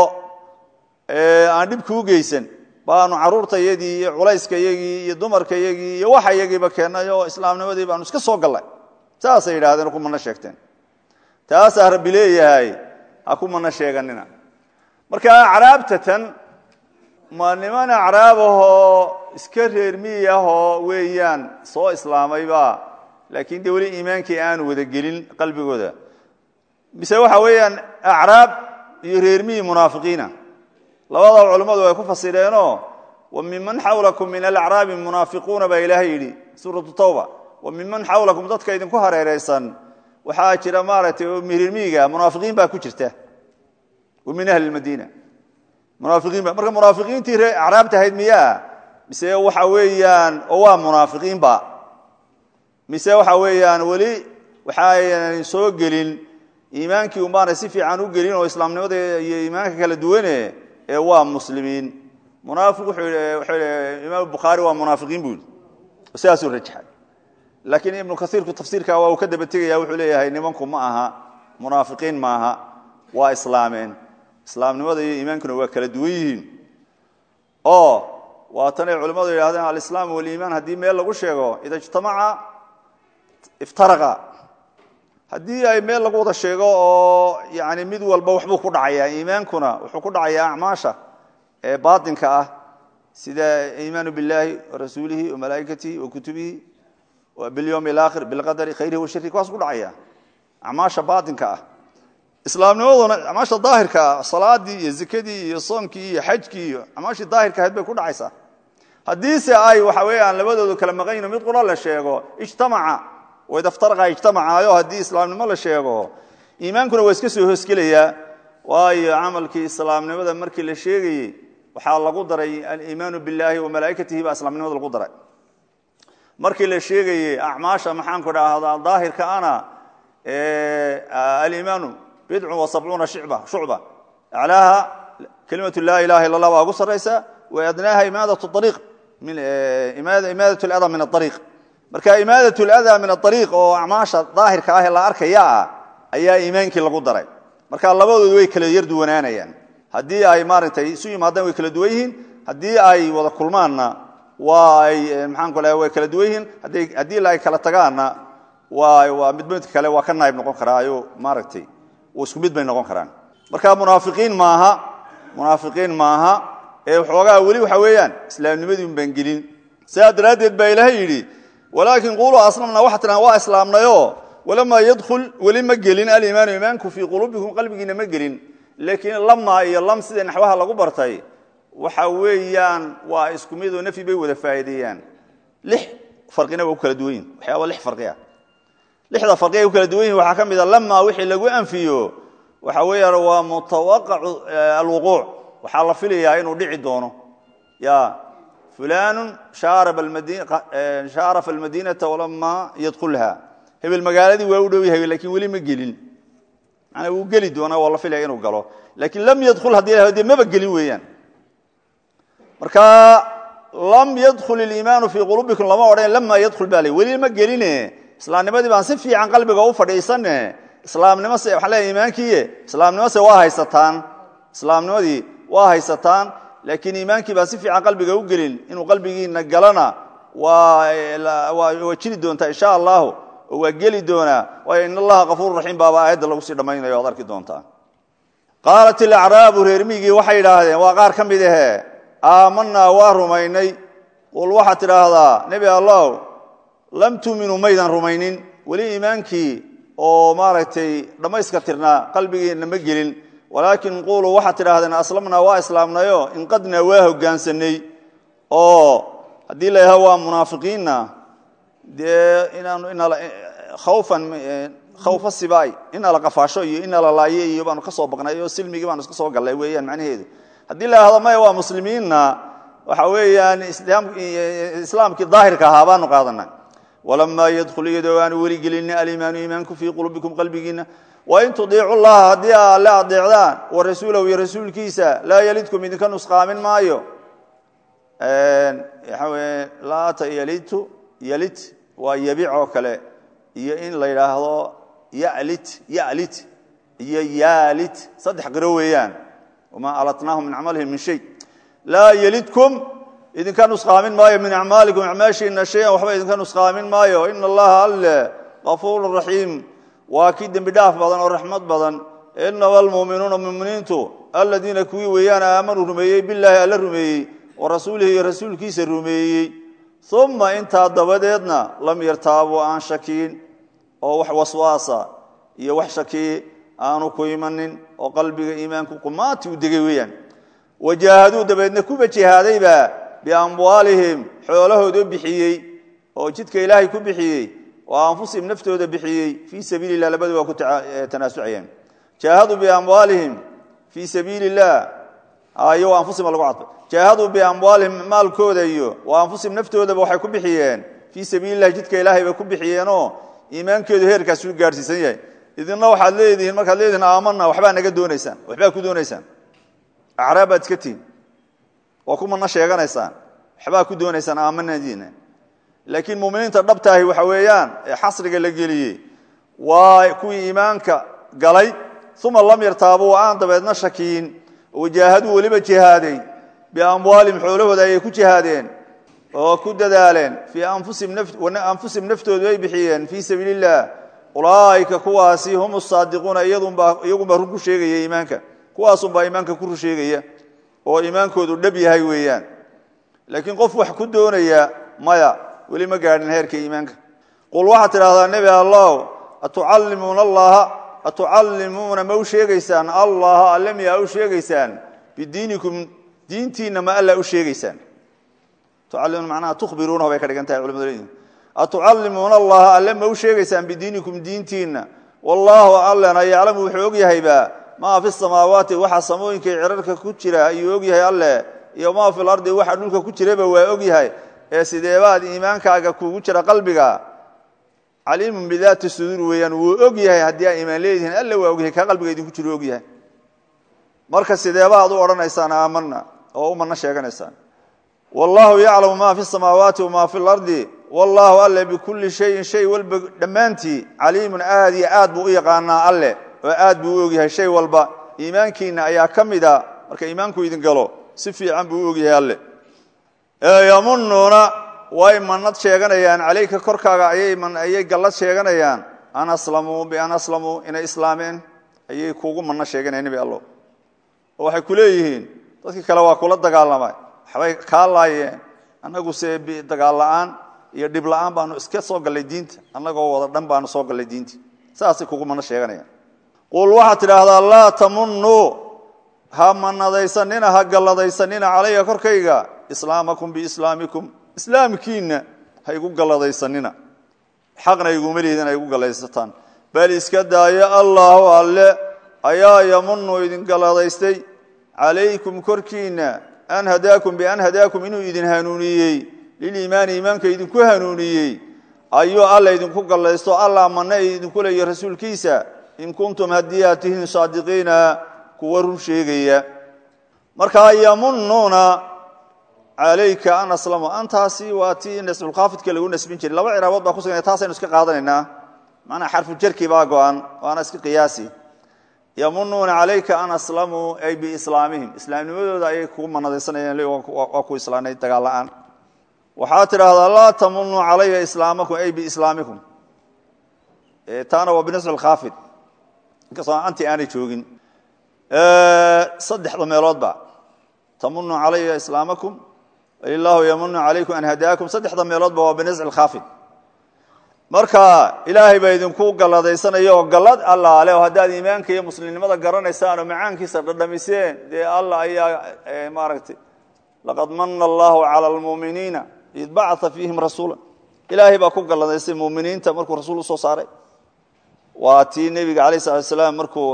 aan dhib kuu geysan baanu carruurtayadii iyo culayskayagii iyo dumarkayagii iyo waxayagiiba keennay oo islaamnimadii baanu iska soo gallay saasay yidhahdeen ku mana sheegteen taasaa rabbi leeyahay ha ku mana sheeganina marka acraabtatan ma niman acraab ahoo iska reer miyi ahoo weeyaan soo islaamayba laakiin dee weli iimaankii aanu wada gelin qalbigooda mise waxa weeyaan acraab iyo reer miyi munaafiqiina labada culimmadu ay ku fasireenoo wa miman xawlakum min alacraabi munaafiquuna baa ilaahay yidhi suuratu tawba wa miman xawlakum dadka idinku hareeraysan waxaa jira maaragtay reer miyiga munaafiqiin baa ku jirta wa min ahli lmadiina munaafiqiinba marka munaafiqiintii ree acraabta ahayd miyaa mise waxa weeyaan oo waa munaafiqiinba mise waxa weeyaan weli waxaayan soo gelin iimaankii umaanay si fiican u gelin oo islaamnimada iyo iimaanka kala duwane ee waa muslimiin munaafiq wuxuu yidhi imaam bukhaari waa munaafiqiin buu yidhi sidaasuu rajaxay laakiin ibnu kaiirku tafsiirka waa uu ka daba tegaya wuxuu leeyahay nimanku ma aha munaafiqiin maaha waa islaameen islaamnimada iyo iimaankuna waa kala duwan yihiin oo waatanay culimmadu yidhahdeen alislaam waliimaan haddii meel lagu sheego ida ijtamaca iftaraqa haddii ay meel lagu wada sheego oo yani mid walba waxbuu ku dhacayaa iimaankuna wuxuu ku dhacayaa acmaasha ee baatinka ah sida iimaanu biاllahi warasuulihi wamalaa'ikatihi wakutubihi bilyowm اlaakhir bilqadari khayrihi washari kuwaas ku dhacaya acmaasha baatinka ah islaamnimaduna acmaasha daahirka ah salaadii iyo zakadii iyo soonkii iyo xajkii iyo acmaashii daahirka ahayd bay ku dhacaysaa haddiise ay waxa weeyaan labadoodu kala maqanyino mid qura la sheego ijtamaca waidaftaraqa ijtamacaayo haddii islaamnimo la sheego iimaankuna waa iska soo hoosgelayaa waayo camalkii islaamnimada markii la sheegayey waxaa lagu daray aliimaanu biاllahi wamalaa'ikatihi baa islaamnimada lagu daray markii la sheegayey acmaasha maxaanku dhahdaa daahirka ana aliimaanu bidcu wa sabcuuna shicba shucba aclaaha kelimatu laa ilaha illa allah baa ugu saraysa wa adnaaha imaadat ariiq imaadat lada min aariiq marka imaadat lada min aariiq oo acmaasha daahirka ah ee la arkaya ah ayaa iimaankii lagu daray marka labadoodu way kala yar duwanaanayaan haddii ay maaragtay isu yimaadaan way kala duwan yihiin haddii ay wada kulmaanna waa ay maxaanku laha way kala duwan yihiin haddii la ay kala tagaanna waa midba midka kale waa ka naayib noqon karaayo maaragtay isku mid bay noqon karaan marka munaafiqiin maaha munaafiqiin maaha ee waxoogaa weli waxa weeyaan islaamnimadii un baan gelin sidaa daraaddeed baa ilaahay yidhi walaakin quuluu aslamna waxaa tidhahan waa islaamnayo walamaa yadkhul weli ma gelin aliimaanu iimaanku fii quluubikum qalbigiina ma gelin laakiin lama iyo lam sida naxwaha lagu bartay waxa weeyaan waa isku midoo nafyi bay wada faa'iideeyaan lix farqina waa ku kala duwan yihin waxyaaba lix farqi ah lixda farqi ay ku kala duwan yihin waxaa ka mid a lama wixii lagu anfiyo waxa weeyaan waa mutawaqacu alwuquuc waxaa la filayaa inuu dhici doono ya fulanu shaarafa almadiinata walama yadkulha hebel magaaladii waa u dhow yahay lakiin weli ma gelin manaa wuu geli doonaa waa la filaya inuu galo laakiin lam yadkul haddii la de maba gelin weeyaan marka lam yadkul iliimaanu fii quluubikum lama odhan lama yadkul ba le weli ma geline islaamnimadii baan si fiican qalbiga u fadhiisane islaamnimo se waxaa leeya iimaankiiye islaamnimo se waa haysataan islaamnimadii waa haysataan laakiin iimaankii baan si fiican qalbiga u gelin inuu qalbigiina galana waa jiri doontaa insha allahu oo waa geli doonaa waayo in allaha kafuur raxiim baaba aayadda lagu sii dhammaynayo ad arki doontaa qaalat ilacraabu reermigii waxay idhaahdeen waa qaar ka mid ahe aamanaa waa rumaynay qul waxaad tidhaahdaa nebi allow lam tuuminuu maydan rumaynin weli iimaankii oo maaragtay dhammayska tirnaa qalbigiina ma gelin walaakin quluu waxaad tidhahdeen aslamnaa waa islaamnayo inqadnaa waa hogaansanay oo haddii la yidhahdo waa munaafiqiinna dee inaanu khawfan khawfa sibaay ina la qafaasho iyo ina la laaye iyo baanu ka soo baqnay oo silmigii baanu iska soo gallay weeyaan macnaheedu haddii la yidhahdo maya waa muslimiinna waxa weeyaan islaamkii daahirka ahaa baanu qaadanay walamaa yadkhul iyadoo aanu weli gelin aliimaanu iimaanku fii quluubikum qalbigiina wain tudiicu llaha haddii aa alle adeecdaan wa rasuulahu iyo rasuulkiisa laa yalidkum idinka nusqaamin maayo laata yalitu yalit waa yabic oo kale iyo in la yidhaahdo yalit yalit iyo yaalit saddex qiro weeyaan wamaa alatnaahum min camalihim min shay laa yalidkum idinka nusqaamin maayo min acmaalikum acmaashiina shayan waxba idinka nusqaamin maayo ina allaha alle kafuuru raxiim waa kii dembi dhaaf badan oo raxmad badan inama almuuminuuna muminiintu aladiina kuwii weeyaan aamanuu rumeeyey bilaahi alla rumeeyey wa rasuulihi iyo rasuulkiisa rumeeyey uma intaa dabadeedna lam yartaabu aan shakiin oo wax waswaasa iyo wax shaki aanu ku imanin oo qalbiga iimaanku qumaati u degay weeyaan wajaahaduu dabeedna kuba jihaadayba biamwaalihim xoolahoodoo bixiyey oo jidka ilaahay ku bixiyey oo anfusihim naftooda bixiyey fii sabiili lah labadu waa ku tanaasucayeen jaahaduu biamwaalihim fii sabiili illah iyo anfusihim lagu cadfay jaahaduu biamwaalihim maalkooda iyo wa anfusihim naftoodaba waxay ku bixiyeen fii sabiili lah jidka ilaahay bay ku bixiyeenoo iimaankeedu heerkaasuu gaarhsiisan yahay idinna waxaad leedihiin markaad leedihiin aamana waxbaa naga doonaysaan waxbaa ku doonaysaan acraab baad iska tihin waa ku mana sheeganaysaan waxbaa ku doonaysaan aamanadiina laakiin muminiinta dhabtaahi waxa weeyaan ee xasriga la geliyey waa kuwii iimaanka galay uma lam yartaabuu aan dabeedna shakiyin wajaahaduu weliba jihaaday biamwaalihim xoolahooda ayay ku jihaadeen oo ku dadaaleen fii anfusihim naftoodu ay bixiyeen fii sabiili illah ulaaika kuwaasi hum saadiquuna iyagunbaa run ku sheegaya iimaanka kuwaasunbaa iimaanka ku run sheegaya oo iimaankoodu dhab yahay weeyaan laakiin qof wax ku doonaya maya weli ma gaadhin heerka iimaanka qul waxaad tidhahdaa nebi allah atucallimuuna allaha atucallimuuna ma u sheegaysaan allaha alle miyaa u sheegaysaan bidiinikum diintiinna ma alla u sheegaysaan tucallimuuna macnaha tukhbiruunahu bay ka dhigan tahay culimadu leeyihin atucallimuuna allaha alle ma u sheegaysaan bidiinikum diintiinna wallaahu allena yaclamu wuxuu og yahayba maa fi samaawaati waxa samooyinkai cirarka ku jira ayuu og yahay alleh iyo maa fi lardi waxa dhulka ku jiraba waa og yahay ee sideebaad iimaankaaga kuugu jira qalbiga caliimun bidaati suduur weeyaan wuu og yahay haddii aa iimaan leedihiin alle waa og yahay kaa qalbiga idinku jiro og yahay marka sideebaad u odhanaysaan aamana oo u mana sheeganaysaan wallaahu yaclamu maa fi samaawaati wamaa fi lardi wallaahu alle bikulli shayin shay walba dhammaantii caliimun aad iyo aad buu u yaqaanaa alleh oo aad buu u ogyahay shay walba iimaankiina ayaa ka mida marka iimaanku idin galo si fiican buu u ogyahay alleh yamunuuna way manad sheeganayaan calayka korkaaga ayay gallad sheeganayaan an aslamuu bian aslamuu inay islaameen ayay kuugu manno sheeganayaan nebi allo oo waxay ku leeyihiin dadkii kale waa kula dagaalamay waxbay kaa laayeen annaguse dagaal la'aan iyo dhib la'aan baanu iska soo gallay diinta annagoo wada dhan baanu soo gallay diinta saasay kugu manno sheeganayaan qul waxaad tidhaahdaa laa tamunuu ha manadaysanina ha galladaysanina calaya korkayga islaamakum biislaamikum islaamkiinna ha igu galladaysanina xaqna iguma lihidin ha igu galladaysataan bal iska daayo allaahu alle ayaa yamunu idin galladaystay calaykum korkiinna an hadaakum bian hadaakum inuu idin hanuuniyey liliimaani iimaanka idinku hanuuniyey ayuu alla idinku gallaysto allah manna idinku leeya rasuulkiisa in kuntum haddii aad tihiin saadiqiina kuwa run sheegaya markaa yamunuuna calayka an aslamu antaasi waa tii nasbulkhaafidka lagu nasbin jiray laba ciraabood baa kusugan taasaynu iska qaadanaynaa manaa xarfu jarki baa go-an waana iska qiyaasi yamunuuna calayka an aslamuu ay biislaamihim islaamnimadooda ayay kugu manadaysanayaan waa ku islaanay dagaal la-aan waxaad tidhaahdaa laa tamunuu calaya islaamakum ay biislaamikum taana waa binasb lkhaafid inkastoo anti aanay joogin saddexda meeloodba tamunu calaya islaamakum ilaahu yamunu calaykum an hadaakum saddexda meeloodba waa binasc lkhaafid marka ilaahay baa idinku galladaysanaya oo gallad allaale oo haddaad iimaanka iyo muslimnimada garanaysaan oo macaankiisa dhadhamiseen dee allah ayaa maaragtay laqad mana allahu cala almuuminiina id bacaa fiihim rasuula ilaahay baa ku galladaystay muminiinta markuu rasuul usoo saaray waa tii nebiga alayh salatu asalaam markuu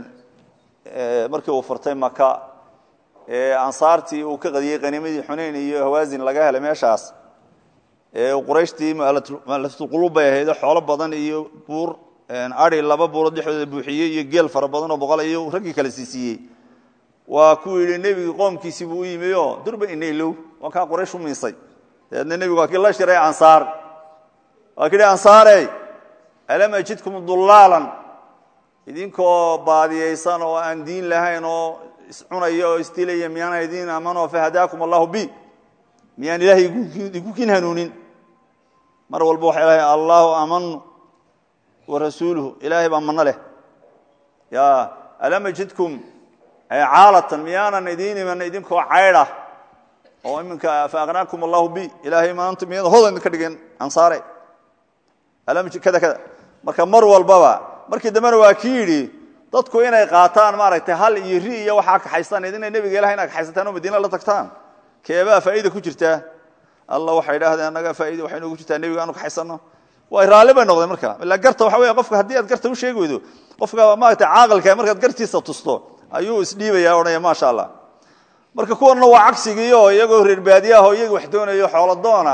markii uu furtay maka ansaartii uu ka qadiyey qaniimadii xunayn iyo hawaasin laga helay meeshaas qurayshtii mualafulqulub bay ahayd xoolo badan iyo buur ari laba buurood dhexdooda buuxiyey iyo geel fara badan oo boqol iyo raggii kale siisiiyey waa ku yidhi nebigi qoomkiisii buu u yimi o durba inaylow waa kaa quraysh u miisay dabeedna nebigu waa kii la shiray ansaar waa kii ansaare alam ajidkum dulaalan idinkoo baadiyaysan oo aan diin lahayn oo iscunaya oo isdilaya miyaana idin amanoo fahadaakum allahu bi miyaan ilaahay idinku kin hanuunin mar walba waxay lahay allahu amanu wa rasuuluhu ilaahay baa mano leh ya alam ajidkum caalatan miyaanan idiin iman idinkoo caydha oo iminka faaqnaakum allahu bi ilaahay maanta miyada hodan idinka dhigeen ansaare kada kada marka mar walbaba markii dambena waa ki yidhi dadku inay qaataan maaragtay hal iyo ri iyo waxaa kaxaystaan idina nebiga ilahay ina kaxaysataan oo madiina la tagtaan keebaa faa'iida ku jirtaa alla waxay idhahdeen annaga faaida waxay noogu jirtaa nebiga aanu kaxaysano way raalli bay noqdeen marka ila garta waxa weya qofka haddii aad garta u sheegi weydo qofka maaragtay caaqilka markaad gartiisa tusto ayuu isdhiibaya odhanaya maasha allah marka kuwanna waa cagsigii oo iyagoo reer baadiyaah oo iyaga wax doonayo xoolo doona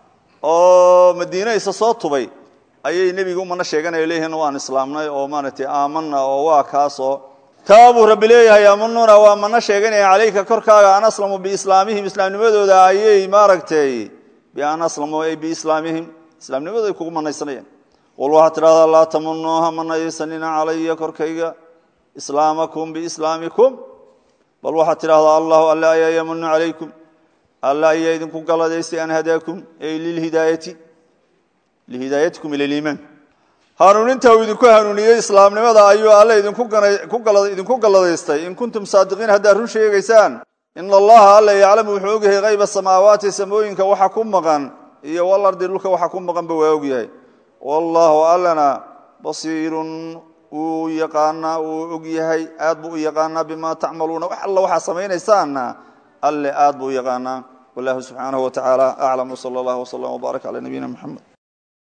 oo madiina isa soo tubay ayay nebiga umana sheeganaya leeyihiin waan islaamnay oo maaragtay aamana oo waa kaasoo taa buu rabbi leeyahay yamunuuna waa mana sheeganaya calayka korkaaga an aslamu biislaamihim islaamnimadooda ayay maaragtay bian aslamu ay biislaamihim islaamnimadooda ay kugu manaysanayaan qul waxaad tidhahdaa laa tamunuuha manaysanina calaya korkayga islaamakum biislaamikum bal waxaad tidhahdaa allahu alla ayaa yamunu calaykum alla ayaa idinku galadaystay an hadaakum ay lilhidaayati lihidaayatikum ila liimaan hanuuninta uu idinku hanuuniyey islaamnimada ayuu alle idinku galladaystay in kuntum saadiqiin haddaad run sheegaysaan ina allaha alla yaclamu wuxuu ogyahay hayba samaawaati samooyinka waxa ku maqan iyo walardi dhulka waxa ku maqanba waa ogyahay wallaahu allana basiirun wuu yaqaanaa wuu og yahay aad buu u yaqaanaa bima tacmaluuna wax alla waxaa samaynaysaanna alle aad buu u yaqaanaa wallahu subxaanahu wa tacaala aclam wsala allah wslam wbaarak cala nabiyina mxamed